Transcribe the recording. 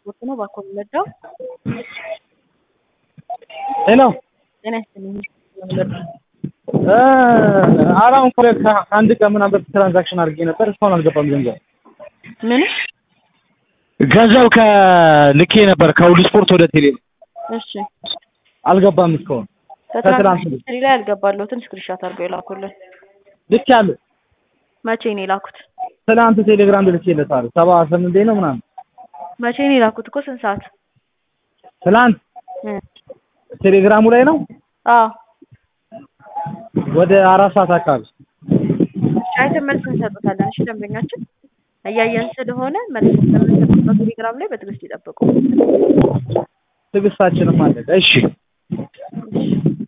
ስፖርት ነው። እባክዎ የሚረዳው ሄሎ ጤና ይስጥልኝ። አሁን ከአንድ ቀን ምናምን በፊት ትራንዛክሽን አድርጌ ነበር። እስካሁን አልገባም ገንዘብ ምን? ገንዘብ ከልኬ ነበር ከሁሉ ስፖርት ወደ ቴሌ እሺ አልገባም እስካሁን ከትላንት ከትራንስፖርት ሂስትሪ ላይ ያልገባለሁትን ስክሪንሻት አድርገው የላኩልን። ልክ ያለ መቼ ነው የላኩት? ትናንት ቴሌግራም ልኬለታለሁ ሰባ ስምንት ነው ምናምን መቼ ነው የላኩት? እኮ ስንት ሰዓት? ትናንት እ ቴሌግራሙ ላይ ነው አዎ ወደ አራት ሰዓት አካባቢ እሺ አይተን መልስ እንሰጡታለን። እሺ ደንበኛችን እያየን ስለሆነ መልስ ስለምንሰጡት በቴሌግራም ላይ በትዕግስት ይጠብቁ። ትዕግስታችንም አለቀ። እሺ